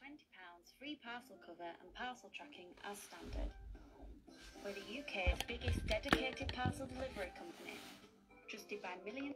£20 free parcel cover and parcel tracking as standard. We're the UK's biggest dedicated parcel delivery company, trusted by millions.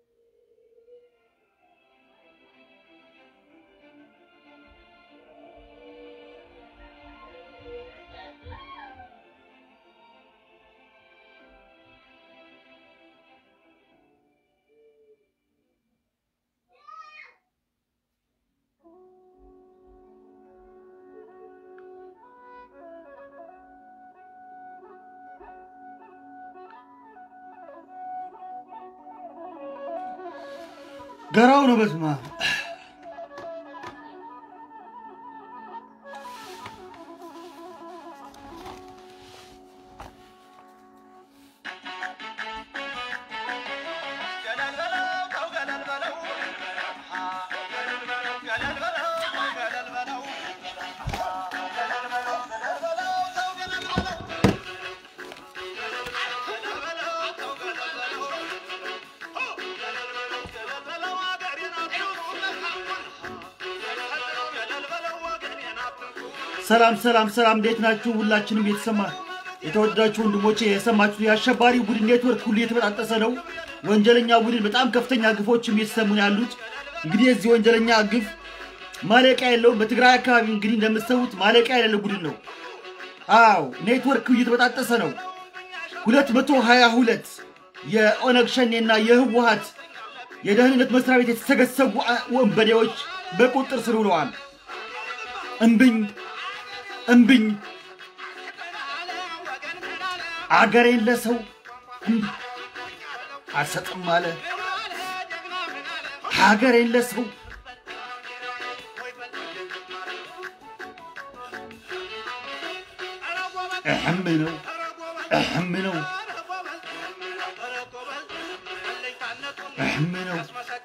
ገራው ነው በስማ ሰላም ሰላም ሰላም፣ እንዴት ናችሁ? ሁላችንም የተሰማ የተወደዳችሁ ወንድሞቼ የሰማችሁ የአሸባሪ ቡድን ኔትወርክ ሁሉ የተበጣጠሰ ነው። ወንጀለኛ ቡድን በጣም ከፍተኛ ግፎችም እየተሰሙ ነው ያሉት። እንግዲህ የዚህ ወንጀለኛ ግፍ ማለቂያ የለውም። በትግራይ አካባቢ እንግዲህ እንደምትሰሙት ማለቂያ የሌለው ቡድን ነው። አዎ ኔትወርክ እየተበጣጠሰ ነው። ሁለት መቶ ሀያ ሁለት የኦነግ ሸኔና የህወሀት የደህንነት መስሪያ ቤት የተሰገሰጉ ወንበዴዎች በቁጥጥር ስር ውለዋል። እምብኝ እምብኝ አገሬን ለሰው እምቢ አልሰጥም አለ። ሀገሬን ለሰው እሕም ነው እሕም ነው እሕም ነው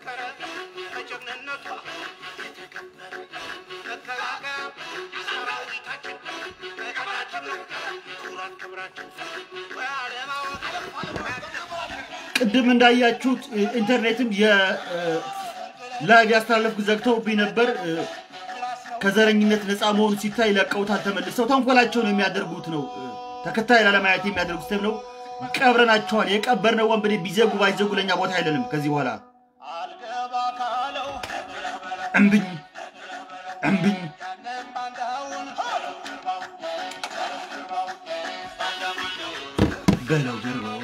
ቅድም እንዳያችሁት ኢንተርኔትም የላይቭ ያስተላለፍኩት ዘግተውብኝ ነበር። ከዘረኝነት ነፃ መሆኑ ሲታይ ለቀውታል። ተመልሰው ተንኮላቸውን የሚያደርጉት ነው። ተከታይ ላለማየት የሚያደርጉት ስም ነው። ቀብረናቸዋል። የቀበርነው ወንበዴ ቢዘጉ ባይዘጉ ለእኛ ቦታ አይለንም። ከዚህ በኋላ እምብኝ እምብኝ በለው ጀርባውን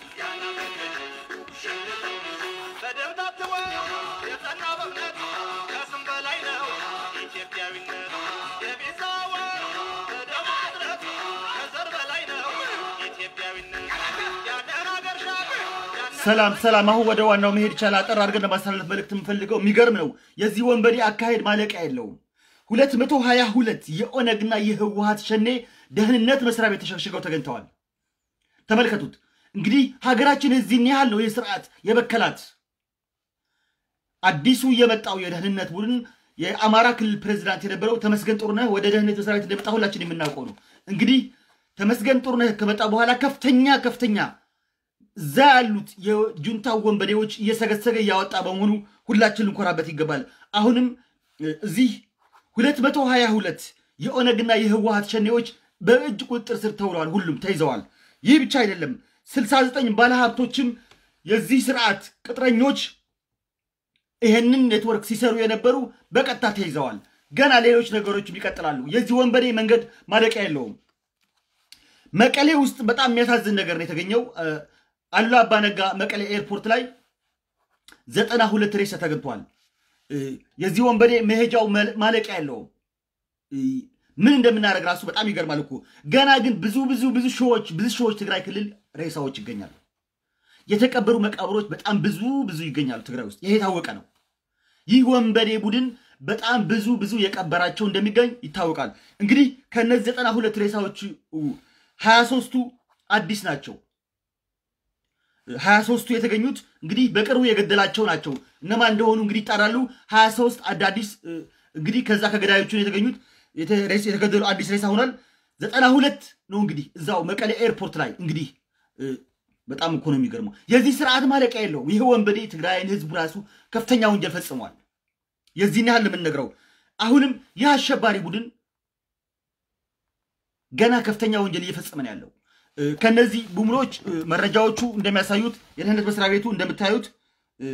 ሰላም ሰላም። አሁን ወደ ዋናው መሄድ ይቻላል። አጠር አድርገን ለማስተላለፍ መልእክት የምፈልገው የሚገርም ነው። የዚህ ወንበዴ አካሄድ ማለቂያ የለውም። ሁለት መቶ ሀያ ሁለት የኦነግና የህወሀት ሸኔ ደህንነት መስሪያ ቤት ተሸግሽገው ተገኝተዋል። ተመልከቱት እንግዲህ ሀገራችን እዚህን ያህል ነው ይህ ስርዓት የበከላት። አዲሱ የመጣው የደህንነት ቡድን የአማራ ክልል ፕሬዚዳንት የነበረው ተመስገን ጥሩነህ ወደ ደህንነት መስሪያ ቤት እንደመጣ ሁላችን የምናውቀው ነው። እንግዲህ ተመስገን ጥሩነህ ከመጣ በኋላ ከፍተኛ ከፍተኛ እዛ ያሉት የጁንታ ወንበዴዎች እየሰገሰገ እያወጣ በመሆኑ ሁላችን ልንኮራበት ይገባል። አሁንም እዚህ ሁለት መቶ ሀያ ሁለት የኦነግና የህወሀት ሸኔዎች በእጅ ቁጥጥር ስር ተውለዋል። ሁሉም ተይዘዋል። ይህ ብቻ አይደለም። ስልሳ ዘጠኝ ባለሀብቶችም የዚህ ስርዓት ቅጥረኞች ይህንን ኔትወርክ ሲሰሩ የነበሩ በቀጥታ ተይዘዋል። ገና ሌሎች ነገሮችም ይቀጥላሉ። የዚህ ወንበዴ መንገድ ማለቂያ የለውም። መቀሌ ውስጥ በጣም የሚያሳዝን ነገር ነው የተገኘው። አሉላ አባነጋ መቀሌ ኤርፖርት ላይ ዘጠና ሁለት ሬሳ ተገኝቷል። የዚህ ወንበዴ መሄጃው ማለቂያ የለውም። ምን እንደምናደርግ ራሱ በጣም ይገርማል እኮ። ገና ግን ብዙ ብዙ ብዙ ሺዎች ብዙ ሺዎች ትግራይ ክልል ሬሳዎች ይገኛሉ። የተቀበሩ መቃብሮች በጣም ብዙ ብዙ ይገኛሉ ትግራይ ውስጥ። ይሄ የታወቀ ነው። ይህ ወንበዴ ቡድን በጣም ብዙ ብዙ የቀበራቸው እንደሚገኝ ይታወቃል። እንግዲህ ከእነዚህ ዘጠና ሁለት ሬሳዎች ሀያ ሶስቱ አዲስ ናቸው። ሀያ ሶስቱ የተገኙት እንግዲህ በቅርቡ የገደላቸው ናቸው። እነማን እንደሆኑ እንግዲህ ይጣራሉ። ሀያ ሶስት አዳዲስ እንግዲህ ከዛ ከገዳዮቹ የተገኙት የተገደሉ አዲስ ሬሳ ሆኗል። ዘጠና ሁለት ነው እንግዲህ እዛው መቀሌ ኤርፖርት ላይ እንግዲህ በጣም እኮ ነው የሚገርመው። የዚህ ስርዓት ማለቂያ የለውም። ይህ ወንበዴ ትግራይን ህዝቡ ራሱ ከፍተኛ ወንጀል ፈጽሟል። የዚህን ያህል የምንነግረው አሁንም ይህ አሸባሪ ቡድን ገና ከፍተኛ ወንጀል እየፈጸመ ነው ያለው። እ፣ ከነዚህ ቡድኖች እ፣ መረጃዎቹ እንደሚያሳዩት የደህንነት መስሪያ ቤቱ እንደምታዩት እ፣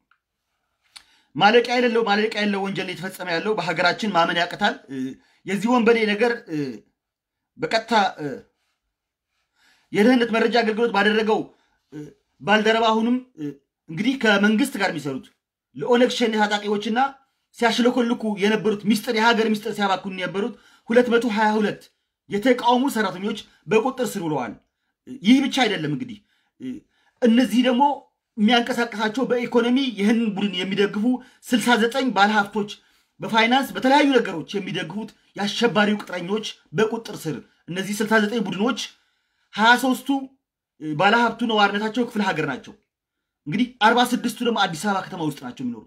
ማለቂያ የሌለው ማለቂያ የሌለው ወንጀል እየተፈጸመ ያለው በሀገራችን ማመን ያቅታል። እ፣ የዚህ ወንበዴ ነገር እ፣ በቀጥታ እ፣ የደህንነት መረጃ አገልግሎት ባደረገው እ፣ ባልደረባ አሁንም እ፣ እንግዲህ ከመንግስት ጋር የሚሰሩት ለኦነግ ሸኔ ታጣቂዎችና ሲያሽለኮልኩ የነበሩት ሚስጥር የሀገር ሚስጥር ሲያባክኑ የነበሩት 222 የተቃውሞ ሰራተኞች በቁጥር ስር ውለዋል። ይህ ብቻ አይደለም እንግዲህ እ፣ እነዚህ ደግሞ የሚያንቀሳቀሳቸው በኢኮኖሚ ይህንን ቡድን የሚደግፉ 69 ባለሀብቶች በፋይናንስ በተለያዩ ነገሮች የሚደግፉት የአሸባሪው ቅጥረኞች በቁጥር ስር እነዚህ 69 ቡድኖች 23ቱ ባለሀብቱ ነዋሪነታቸው ክፍለ ሀገር ናቸው። እንግዲህ 46ቱ ደግሞ አዲስ አበባ ከተማ ውስጥ ናቸው የሚኖሩት።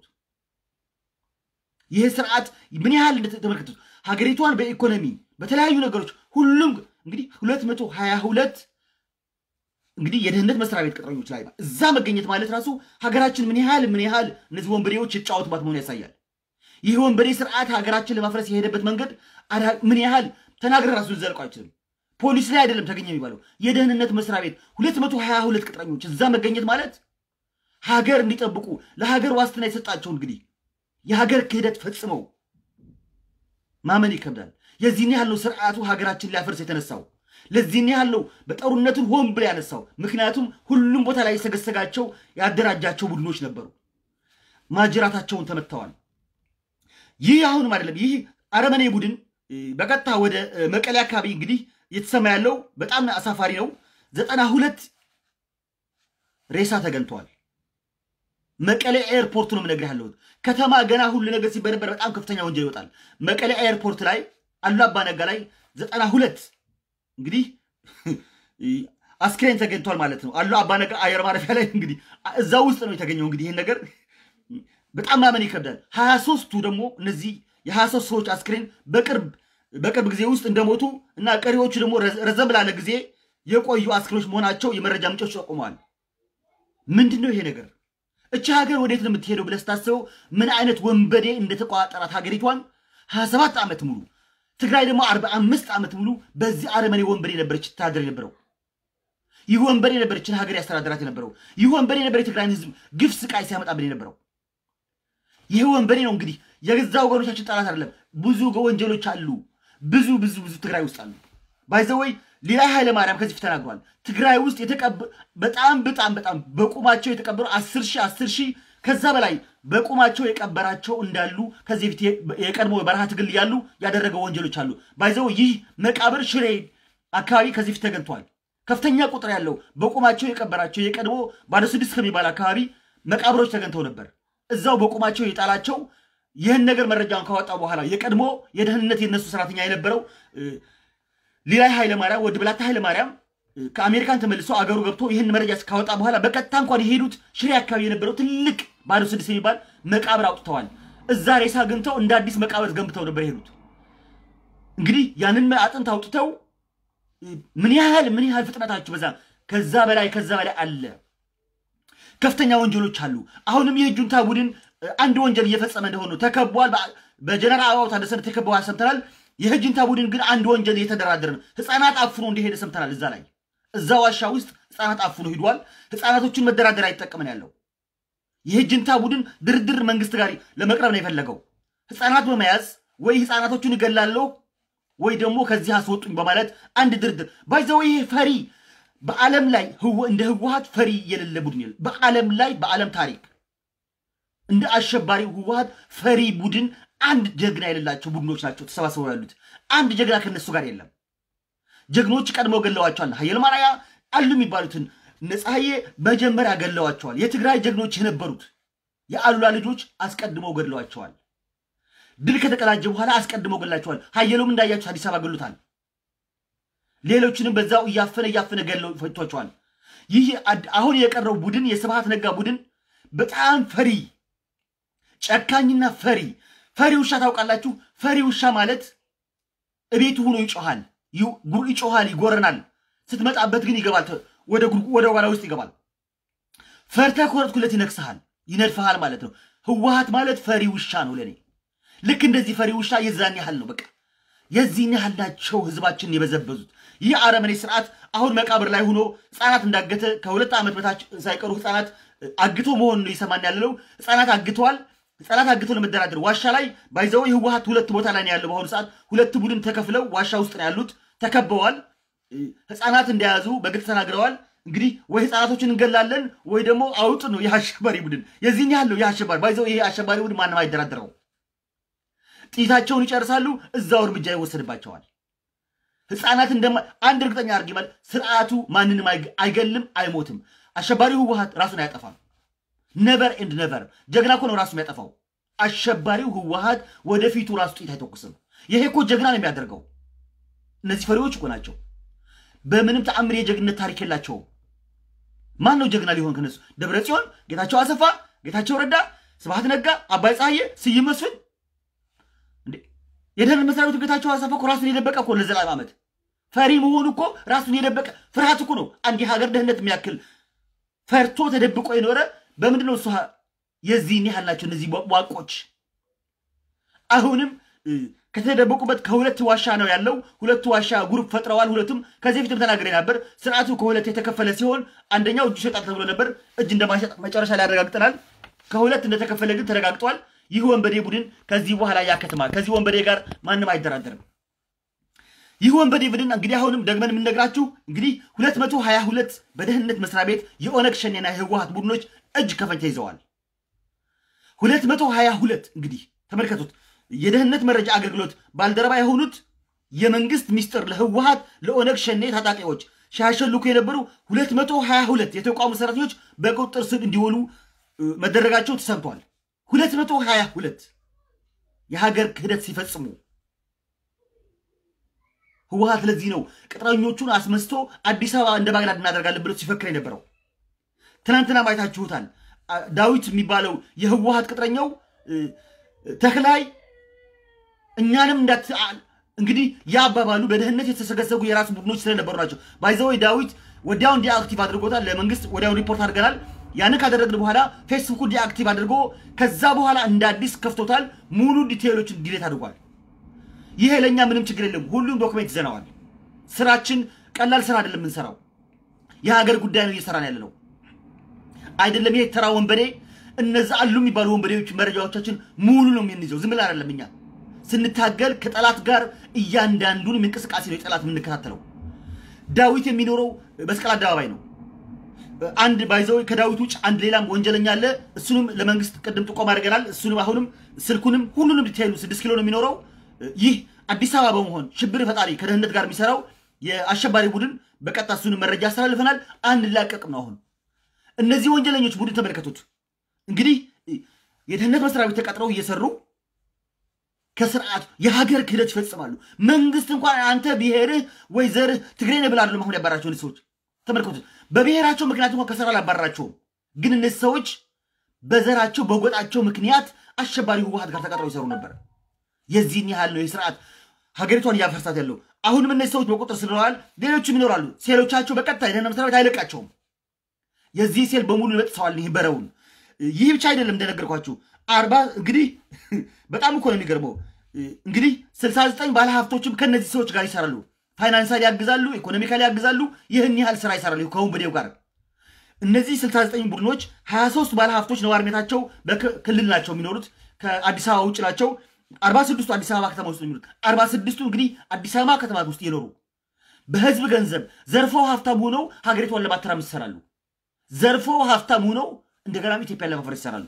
ይህ ስርዓት ምን ያህል እንደተመለከቱት ሀገሪቷን በኢኮኖሚ በተለያዩ ነገሮች ሁሉም እንግዲህ 222 እንግዲህ የደህንነት መስሪያ ቤት ቅጥረኞች ላይ እዛ መገኘት ማለት ራሱ ሀገራችን ምን ያህል ምን ያህል እነዚህ ወንበዴዎች የተጫወቱባት መሆኑ ያሳያል። ይህ ወንበዴ ስርዓት ሀገራችን ለማፍረስ የሄደበት መንገድ አዳ- ምን ያህል ተናግረ ራሱ ልዘልቀው አይችልም። ፖሊስ ላይ አይደለም ተገኘ የሚባለው የደህንነት መስሪያ ቤት 222 ቅጥረኞች እዛ መገኘት ማለት ሀገር እንዲጠብቁ ለሀገር ዋስትና የሰጣቸው እንግዲህ የሀገር ክህደት ፈጽመው ማመን ይከብዳል። የዚህን ያህል ነው ስርዓቱ ሀገራችን ሊያፈርስ የተነሳው። ለዚህን ያህል ነው በጦርነቱን ሆን ብሎ ያነሳው። ምክንያቱም ሁሉም ቦታ ላይ የሰገሰጋቸው ያደራጃቸው ቡድኖች ነበሩ። ማጅራታቸውን ተመትተዋል። ይህ አሁንም አይደለም። ይህ አረመኔ ቡድን እ፣ በቀጥታ ወደ እ፣ መቀሌ አካባቢ እንግዲህ እየተሰማ ያለው በጣም አሳፋሪ ነው። ዘጠና ሁለት ሬሳ ተገኝተዋል። መቀሌ ኤርፖርት ነው የምነግርህ ያለሁት። ከተማ ገና ሁሉ ነገር ሲበረበር በጣም ከፍተኛ ወንጀል ይወጣል። መቀሌ ኤርፖርት ላይ አሉ አባነጋ ላይ ዘጠና ሁለት እንግዲህ አስክሬን ተገኝቷል ማለት ነው። አሉ አባነጋ አየር ማረፊያ ላይ እንግዲህ እዛ ውስጥ ነው የተገኘው። እንግዲህ ይህን ነገር በጣም ማመን ይከብዳል። ሀያ ሶስቱ ደግሞ እነዚህ የሀያ ሶስት ሰዎች አስክሬን በቅርብ በቅርብ ጊዜ ውስጥ እንደሞቱ እና ቀሪዎቹ ደግሞ ረዘ- ረዘም ላለ ጊዜ የቆዩ አስክሬኖች መሆናቸው የመረጃ ምንጮች ጠቁመዋል። ምንድን ነው ይሄ ነገር? እቺ ሀገር ወዴት ነው የምትሄደው ብለህ ስታስበው ምን አይነት ወንበዴ እንደተቋጠራት ሀገሪቷን ሀያ ሰባት ዓመት ሙሉ ትግራይ ደግሞ አርባ አምስት ዓመት ሙሉ በዚህ አረመኔ ወንበዴ ነበረች ትታደር የነበረው። ይህ ወንበዴ ነበር ይችን ሀገር ያስተዳድራት የነበረው። ይህ ወንበዴ ነበር የትግራይን ህዝብ ግፍ ስቃይ ሲያመጣብን የነበረው። ይህ ወንበዴ ነው እንግዲህ የገዛ ወገኖቻችን ጠላት አይደለም። ብዙ ወንጀሎች አሉ። ብዙ ብዙ ብዙ ትግራይ ውስጥ አሉ። ባይዘወይ ሌላይ ኃይለ ማርያም ከዚህ ፊት ተናግሯል። ትግራይ ውስጥ የተቀብ በጣም በጣም በጣም በቁማቸው የተቀበሩ አስር ሺህ አስር ሺህ ከዛ በላይ በቁማቸው የቀበራቸው እንዳሉ ከዚህ ፊት የቀድሞ የበረሃ ትግል እያሉ ያደረገው ወንጀሎች አሉ። ባይዘው ይህ መቃብር ሽሬ አካባቢ ከዚህ ፊት ተገኝቷል። ከፍተኛ ቁጥር ያለው በቁማቸው የቀበራቸው የቀድሞ ባለ ስድስት ከሚባል አካባቢ መቃብሮች ተገኝተው ነበር። እዛው በቁማቸው የጣላቸው ይህን ነገር መረጃውን ካወጣ በኋላ የቀድሞ የደህንነት የነሱ ሰራተኛ የነበረው ሊላይ ኃይለ ማርያም ወድ ብላታ ኃይለ ማርያም እ፣ ከአሜሪካን ተመልሶ አገሩ ገብቶ ይህን መረጃ ካወጣ በኋላ በቀጥታ እንኳን የሄዱት ሽሬ አካባቢ የነበረው ትልቅ ባዶ ስድስት የሚባል መቃብር አውጥተዋል። እዛ ሬሳ አግኝተው እንደ አዲስ መቃብር ገንብተው ነበር የሄዱት። እንግዲህ ያንን አጥንት አውጥተው እ፣ ምን ያህል ምን ያህል ፍጥነታችሁ በዛ ከዛ በላይ ከዛ በላይ አለ። ከፍተኛ ወንጀሎች አሉ። አሁንም ይህ ጁንታ ቡድን እ፣ አንድ ወንጀል እየፈጸመ እንደሆነ ነው። ተከቧል። በ- በጀነራል አበባው ታደሰ ተከበዋል ሰምተናል። ይህ ጁንታ ቡድን ግን አንድ ወንጀል እየተደራደረ ነው። ህፃናት አፍኖ እንደሄደ ሰምተናል። እዛ ላይ እዛ ዋሻ ውስጥ ህፃናት አፍኖ ሂዷል። ህፃናቶችን መደራደር አይጠቀምን ያለው ይህ ጁንታ ቡድን ድርድር መንግስት ጋር ለመቅረብ ነው የፈለገው። ህፃናት በመያዝ ወይ ህፃናቶቹን እገላለሁ ወይ ደግሞ ከዚህ አስወጡኝ በማለት አንድ ድርድር ባይዘው ይሄ ፈሪ በዓለም ላይ ህወ- እንደ ህወሀት ፈሪ የሌለ ቡድን የለም። በዓለም ላይ በዓለም ታሪክ እንደ አሸባሪው ህወሀት ፈሪ ቡድን አንድ ጀግና የሌላቸው ቡድኖች ናቸው ተሰባስበው ያሉት። አንድ ጀግና ከነሱ ጋር የለም። ጀግኖች ቀድመው ገለዋቸዋል። ሀየል ማርያ አሉ የሚባሉትን ነፀሐዬ መጀመሪያ ገለዋቸዋል። የትግራይ ጀግኖች የነበሩት የአሉላ ልጆች አስቀድመው ገድለዋቸዋል። ድል ከተቀዳጀ በኋላ አስቀድመው ገላቸዋል። ሀየሎም እንዳያቸው አዲስ አበባ ገሉታል። ሌሎችንም በዛው እያፈነ እያፈነ ገለው ፈቷቸዋል። ይህ አድ- አሁን የቀረው ቡድን የስብሃት ነጋ ቡድን በጣም ፈሪ ጨካኝና ፈሪ ፈሪ ውሻ ታውቃላችሁ? ፈሪ ውሻ ማለት እቤቱ ሆኖ ይጮሃል፣ ይ- ጉ- ይጮሃል፣ ይጎረናል። ስትመጣበት ግን ይገባል፣ ተ- ወደ ጉድ- ወደ ጓዳ ውስጥ ይገባል። ፈርተህ ከወረድኩለት ይነክስሃል፣ ይነድፈሃል ማለት ነው። ህወሀት ማለት ፈሪ ውሻ ነው ለእኔ። ልክ እንደዚህ ፈሪ ውሻ የዛን ያህል ነው። በቃ የዚህን ያህል ናቸው ህዝባችንን የበዘበዙት። ይህ አረመኔ ስርዓት አሁን መቃብር ላይ ሆኖ ህፃናት እንዳገተ ከሁለት ዓመት በታች ሳይቀሩ ህፃናት አግቶ መሆን ነው ይሰማን ያለነው። ህፃናት አግተዋል። ህፃናት አግቶ ለመደራደር ዋሻ ላይ ባይዘው ህወሓት ሁለት ቦታ ላይ ነው ያለው። በአሁኑ ሰዓት ሁለት ቡድን ተከፍለው ዋሻ ውስጥ ነው ያሉት፣ ተከበዋል። ህፃናት እንደያዙ በግልጽ ተናግረዋል። እንግዲህ ወይ ህፃናቶችን እንገላለን ወይ ደግሞ አውጥ ነው ይህ አሸባሪ ቡድን። የዚህን ያህል ነው ይህ አሸባሪ ባይዘው ይሄ አሸባሪ ቡድን ማንም አይደራደረው። ጥይታቸውን ይጨርሳሉ፣ እዛው እርምጃ ይወሰድባቸዋል። ህፃናት እንደማ አንድ እርግጠኛ አድርጊ ማለት ስርዓቱ ማንንም አይገልም፣ አይሞትም። አሸባሪው ህወሓት ራሱን አያጠፋም። ነቨር ኤንድ ነቨር። ጀግና እኮ ነው ራሱ የሚያጠፋው። አሸባሪው ህወሓት ወደፊቱ ራሱ ጥይት አይተኩስም። ይሄ እኮ ጀግና ነው የሚያደርገው። እነዚህ ፈሪዎች እኮ ናቸው። በምንም ተአምር የጀግንነት ታሪክ የላቸውም። ማን ነው ጀግና ሊሆን ከነሱ? ደብረ ጽዮን፣ ጌታቸው አሰፋ፣ ጌታቸው ረዳ፣ ስብሐት ነጋ፣ አባይ ፀሐዬ፣ ስዩም መስፍን የደህንነት መስሪያ ቤቱ ጌታቸው አሰፋ እኮ ራሱን የደበቀ እኮ ለዘላለም ዓመት ፈሪ መሆኑ እኮ ራሱን የደበቀ ፍርሃት እኮ ነው። አንድ የሀገር ደህንነት የሚያክል ፈርቶ ተደብቆ የኖረ በምንድን ነው እሱ? የዚህን ያህል ናቸው እነዚህ ዋቆች። አሁንም ከተደበቁበት ከሁለት ዋሻ ነው ያለው። ሁለቱ ዋሻ ግሩፕ ፈጥረዋል። ሁለቱም ከዚህ በፊትም ተናግሬ ነበር። ስርዓቱ ከሁለት የተከፈለ ሲሆን አንደኛው እጁ ይሸጣል ተብሎ ነበር። እጅ እንደማይሸጥ መጨረሻ ላይ ያረጋግጠናል። ከሁለት እንደተከፈለ ግን ተረጋግጧል። ይህ ወንበዴ ቡድን ከዚህ በኋላ ያከትማል። ከዚህ ወንበዴ ጋር ማንም አይደራደርም። ይህ ወንበዴ ቡድን እንግዲህ አሁንም ደግመን የምንነግራችሁ እንግዲህ ሁለት መቶ ሀያ ሁለት በደህንነት መስሪያ ቤት የኦነግ ሸኔና የህወሓት ቡድኖች እጅ ከፈንጅ ተይዘዋል። ሁለት መቶ ሀያ ሁለት እንግዲህ ተመልከቱት። የደህንነት መረጃ አገልግሎት ባልደረባ የሆኑት የመንግስት ሚስጥር ለህወሓት ለኦነግ ሸኔ ታጣቂዎች ሲያሸልኩ የነበሩ ሁለት መቶ ሀያ ሁለት የተቋሙ ሰራተኞች በቁጥጥር ስር እንዲውሉ መደረጋቸው ተሰምቷል። ሁለት መቶ ሀያ ሁለት የሀገር ክህደት ሲፈጽሙ ህወሓት ለዚህ ነው ቅጥረኞቹን አስመስቶ አዲስ አበባ እንደ ባግዳድ እናደርጋለን ብሎ ሲፈክር የነበረው። ትናንትና ማየታችሁታል። ዳዊት የሚባለው የህወሓት ቅጥረኛው ተክላይ እኛንም እንዳት እንግዲህ የአባባሉ በደህንነት የተሰገሰጉ የራሱ ቡድኖች ስለነበሩ ናቸው። ባይዘወይ ዳዊት ወዲያውን ዲአክቲቭ አድርጎታል። ለመንግስት ወዲያውን ሪፖርት አድርገናል። ያንን ካደረግን በኋላ ፌስቡኩ ዲአክቲቭ አድርጎ ከዛ በኋላ እንደ አዲስ ከፍቶታል። ሙሉ ዲቴይሎችን ዲሌት አድርጓል። ይሄ ለእኛ ምንም ችግር የለም። ሁሉም ዶክሜንት ይዘነዋል። ስራችን ቀላል ስራ አይደለም የምንሰራው። የሀገር ጉዳይ ነው እየሰራን ያለ ነው አይደለም። ይሄ ተራ ወንበዴ እነዛ አሉ የሚባሉ ወንበዴዎች መረጃዎቻችን ሙሉ ነው የምንይዘው። ዝም ብለን አይደለም እኛ ስንታገል ከጠላት ጋር እያንዳንዱን እንቅስቃሴ ነው የጠላት የምንከታተለው። ዳዊት የሚኖረው መስቀል አደባባይ ነው። አንድ ባይዘው ከዳዊት ውጭ አንድ ሌላም ወንጀለኛ አለ። እሱንም ለመንግስት ቅድም ጥቆማ አድርገናል። እሱንም አሁንም ስልኩንም ሁሉንም ዲቴይሉ ስድስት ኪሎ ነው የሚኖረው። ይህ አዲስ አበባ በመሆን ሽብር ፈጣሪ ከደህንነት ጋር የሚሰራው የአሸባሪ ቡድን በቀጥታ እሱንም መረጃ አስተላልፈናል። አንድ ላቀቅም ነው አሁን እነዚህ ወንጀለኞች ቡድን ተመልከቱት። እንግዲህ የደህንነት መስሪያ ቤት ተቀጥረው እየሰሩ ከስርዓቱ የሀገር ክህደት ይፈጽማሉ። መንግስት እንኳን አንተ ብሔርህ ወይ ዘርህ ትግሬ ነህ ብላ አይደለም አሁን ያባራቸው እነዚህ ሰዎች ተመልከቱት። በብሔራቸው ምክንያት እንኳን ከስራ አላባረራቸውም። ግን እነዚህ ሰዎች በዘራቸው በጎጣቸው ምክንያት አሸባሪ ህወሓት ጋር ተቀጥረው ይሰሩ ነበር። የዚህን ያህል ነው የስርዓት ሀገሪቷን እያፈርሳት ያለው። አሁንም እነዚህ ሰዎች በቁጥር ስለዋል፣ ሌሎችም ይኖራሉ። ሴሎቻቸው በቀጥታ የደህንነት መስሪያ ቤት አይለቃቸውም። የዚህ ሴል በሙሉ ይበጥሰዋል። ይህ በረውን ይህ ብቻ አይደለም እንደነገርኳችሁ አርባ እንግዲህ በጣም እኮ ነው የሚገርመው። እንግዲህ ስልሳ ዘጠኝ ባለ ሀብቶችም ከነዚህ ሰዎች ጋር ይሰራሉ። ፋይናንሳል ያግዛሉ፣ ኢኮኖሚካል ያግዛሉ። ይህን ያህል ስራ ይሰራሉ ከወንበዴው ጋር። እነዚህ ስልሳ ዘጠኝ ቡድኖች ሀያ ሶስት ባለ ሀብቶች ነዋሪነታቸው በክልል ናቸው የሚኖሩት ከአዲስ አበባ ውጭ ናቸው። አርባ ስድስቱ አዲስ አበባ ከተማ ውስጥ የሚኖሩት አርባ ስድስቱ እንግዲህ አዲስ አበባ ከተማ ውስጥ የኖሩ በህዝብ ገንዘብ ዘርፈው ሀብታም ሆነው ሀገሪቷን ለማተራመስ ይሰራሉ። ዘርፈው ሀብታም ሆነው እንደገናም ኢትዮጵያን ለማፍረስ ይሰራሉ።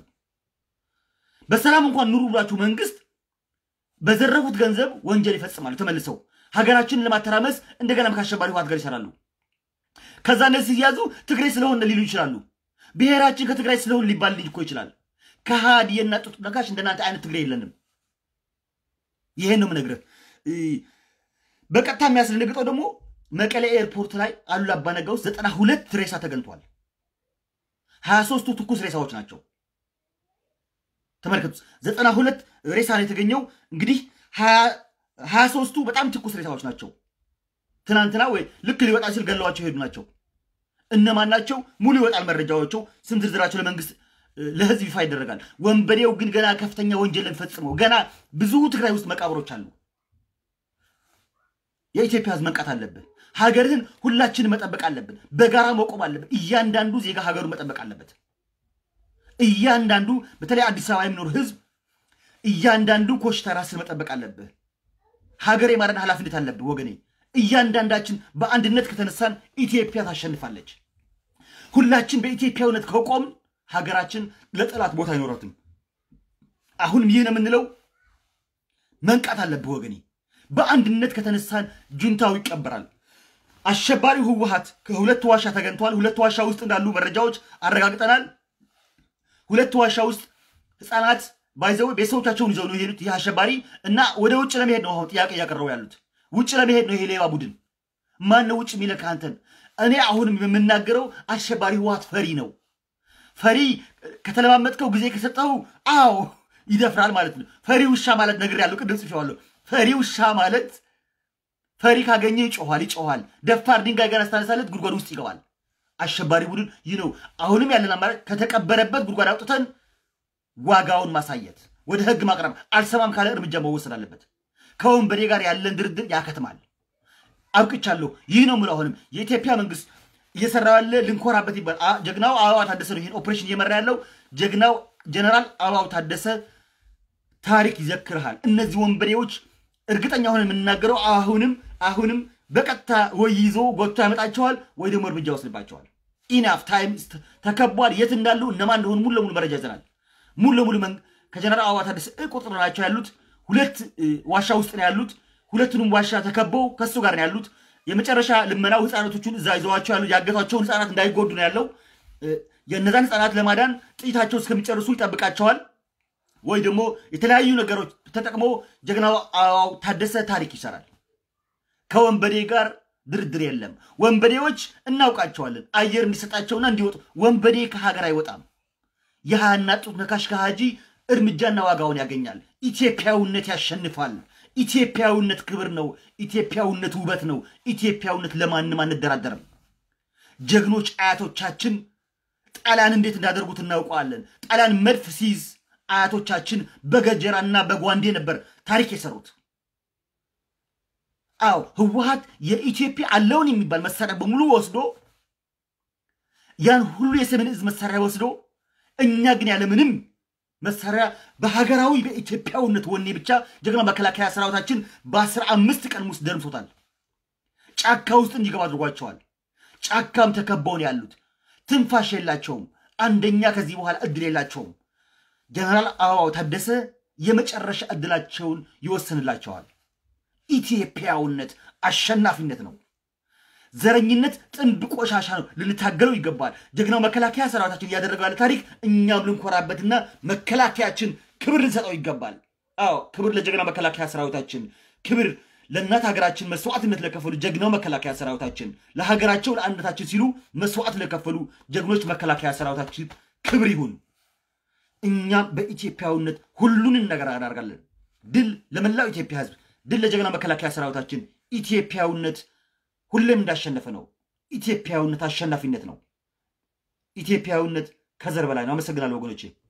በሰላም እንኳን ኑሩ ብላችሁ መንግስት በዘረፉት ገንዘብ ወንጀል ይፈጽማሉ። ተመልሰው ሀገራችንን ለማተራመስ እንደገናም ከአሸባሪ ህወሓት ጋር ይሰራሉ። ከዛ እነዚህ ሲያዙ ትግሬ ስለሆነ ሊሉ ይችላሉ። ብሔራችን ከትግራይ ስለሆን ሊባል ልጅ እኮ ይችላል። ከሃዲ የናጡት ነካሽ እንደናንተ አይነት ትግሬ የለንም። ይሄን ነው የምነግርህ። በቀጥታ የሚያስደነግጠው ደግሞ መቀሌ ኤርፖርት ላይ አሉላ አባነጋ ውስጥ ዘጠና ሁለት ሬሳ ተገኝቷል። ሀያ ሶስቱ ትኩስ ሬሳዎች ናቸው። ተመልከቱ፣ ዘጠና ሁለት ሬሳ ነው የተገኘው። እንግዲህ ሀያ ሶስቱ በጣም ትኩስ ሬሳዎች ናቸው። ትናንትና ወይ ልክ ሊወጣ ሲል ገለዋቸው የሄዱ ናቸው። እነማን ናቸው? ሙሉ ይወጣል መረጃዎቸው፣ ስም ዝርዝራቸው ለመንግስት ለህዝብ ይፋ ይደረጋል። ወንበዴው ግን ገና ከፍተኛ ወንጀልን ፈጽመው ገና ብዙ ትግራይ ውስጥ መቃብሮች አሉ። የኢትዮጵያ ህዝብ መንቃት አለብን። ሀገርህን ሁላችንን መጠበቅ አለብን። በጋራ መቆም አለብን። እያንዳንዱ ዜጋ ሀገሩን መጠበቅ አለበት። እያንዳንዱ በተለይ አዲስ አበባ የሚኖር ህዝብ እያንዳንዱ ኮሽታ ራስን መጠበቅ አለብህ። ሀገር የማዳን ኃላፊነት አለብህ ወገኔ። እያንዳንዳችን በአንድነት ከተነሳን ኢትዮጵያ ታሸንፋለች። ሁላችን በኢትዮጵያዊነት ከቆምን ሀገራችን ለጠላት ቦታ አይኖረትም። አሁንም ይህ ነው የምንለው፣ መንቃት አለብህ ወገኔ። በአንድነት ከተነሳን ጁንታው ይቀበራል። አሸባሪው ህወሀት ከሁለት ዋሻ ተገኝተዋል። ሁለት ዋሻ ውስጥ እንዳሉ መረጃዎች አረጋግጠናል። ሁለት ዋሻ ውስጥ ህፃናት ባይዘው ቤተሰቦቻቸውን ይዘው ነው የሄዱት። ይህ አሸባሪ እና ወደ ውጭ ለመሄድ ነው አሁን ጥያቄ እያቀረቡ ያሉት። ውጭ ለመሄድ ነው ይሄ ሌባ ቡድን። ማን ነው ውጭ የሚለካ አንተን? እኔ አሁንም የምናገረው አሸባሪ ህወሀት ፈሪ ነው። ፈሪ ከተለማመጥከው ጊዜ ከሰጠው አዎ ይደፍራል ማለት ነው። ፈሪ ውሻ ማለት ነገር ያለው ቅድም ጽፌዋለሁ። ፈሪ ውሻ ማለት ፈሪ ካገኘ ይጮኋል ይጮኋል። ደፋር ድንጋይ ገና ስታነሳለት ጉድጓድ ውስጥ ይገባል። አሸባሪ ቡድን ይህ ነው። አሁንም ያለን አማራጭ ከተቀበረበት ጉድጓድ አውጥተን ዋጋውን ማሳየት፣ ወደ ህግ ማቅረብ፣ አልሰማም ካለ እርምጃ መወሰድ አለበት። ከወንበዴ ጋር ያለን ድርድር ያከትማል። አብቅቻለሁ። ይህ ነው የምለው። አሁንም የኢትዮጵያ መንግስት እየሰራ ያለ ልንኮራበት ይባል። ጀግናው አበባው ታደሰ ነው ይህን ኦፕሬሽን እየመራ ያለው ጀግናው ጀነራል አበባው ታደሰ ታሪክ ይዘክርሃል። እነዚህ ወንበዴዎች እርግጠኛ ሆነ የምናገረው አሁንም አሁንም በቀጥታ ወይ ይዞ ጎቶ ያመጣቸዋል ወይ ደግሞ እርምጃ ወስድባቸዋል። ኢናፍ ታይም ተከቧል። የት እንዳሉ እነማን እንደሆኑ ሙሉ ለሙሉ መረጃ ይዘናል። ሙሉ ለሙሉ ከጀነራል አበባው ታደሰ ቁጥር ናቸው ያሉት። ሁለት ዋሻ ውስጥ ነው ያሉት። ሁለቱንም ዋሻ ተከበው ከሱ ጋር ነው ያሉት። የመጨረሻ ልመናው ህፃናቶቹን እዛ ይዘዋቸው ያሉ ያገቷቸውን ህፃናት እንዳይጎዱ ነው ያለው። የእነዛን ህፃናት ለማዳን ጥይታቸው እስከሚጨርሱ ይጠብቃቸዋል። ወይ ደግሞ የተለያዩ ነገሮች ተጠቅሞ ጀግናው አበባው ታደሰ ታሪክ ይሰራል። ከወንበዴ ጋር ድርድር የለም። ወንበዴዎች እናውቃቸዋለን። አየር እንዲሰጣቸውና እንዲወጡ። ወንበዴ ከሀገር አይወጣም። የሃያና ጡት ነካሽ ከሃጂ እርምጃና ዋጋውን ያገኛል። ኢትዮጵያዊነት ያሸንፋል። ኢትዮጵያዊነት ክብር ነው። ኢትዮጵያዊነት ውበት ነው። ኢትዮጵያዊነት ለማንም አንደራደርም። ጀግኖች አያቶቻችን ጣሊያን እንዴት እንዳደርጉት እናውቀዋለን። ጣሊያን መድፍ ሲይዝ አያቶቻችን በገጀራና በጓንዴ ነበር ታሪክ የሰሩት። አዎ ህወሀት የኢትዮጵያ አለውን የሚባል መሳሪያ በሙሉ ወስዶ ያን ሁሉ የሰሜን እዝ መሳሪያ ወስዶ እኛ ግን ያለምንም መሳሪያ በሀገራዊ በኢትዮጵያዊነት ወኔ ብቻ ጀግና መከላከያ ሰራዊታችን በአስራ አምስት ቀን ውስጥ ደምሶታል። ጫካ ውስጥ እንዲገባ አድርጓቸዋል። ጫካም ተከበው ነው ያሉት። ትንፋሽ የላቸውም። አንደኛ ከዚህ በኋላ እድል የላቸውም። ጀነራል አበባው ታደሰ የመጨረሻ እድላቸውን ይወስንላቸዋል። ኢትዮጵያዊነት አሸናፊነት ነው። ዘረኝነት ጥንብ ቆሻሻ ነው። ልንታገለው ይገባል። ጀግናው መከላከያ ሰራዊታችን እያደረገው ያለ ታሪክ እኛም ልንኮራበትና መከላከያችን ክብር ልንሰጠው ይገባል። አዎ ክብር ለጀግናው መከላከያ ሰራዊታችን፣ ክብር ለእናት ሀገራችን መስዋዕትነት ለከፈሉ ጀግናው መከላከያ ሰራዊታችን፣ ለሀገራቸው ለአንድነታችን ሲሉ መስዋዕት ለከፈሉ ጀግኖች መከላከያ ሰራዊታችን ክብር ይሁን። እኛም በኢትዮጵያዊነት ሁሉንን ነገር እናደርጋለን። ድል ለመላው ኢትዮጵያ ሕዝብ፣ ድል ለጀግና መከላከያ ሰራዊታችን። ኢትዮጵያዊነት ሁሌም እንዳሸነፈ ነው። ኢትዮጵያዊነት አሸናፊነት ነው። ኢትዮጵያዊነት ከዘር በላይ ነው። አመሰግናለሁ ወገኖቼ።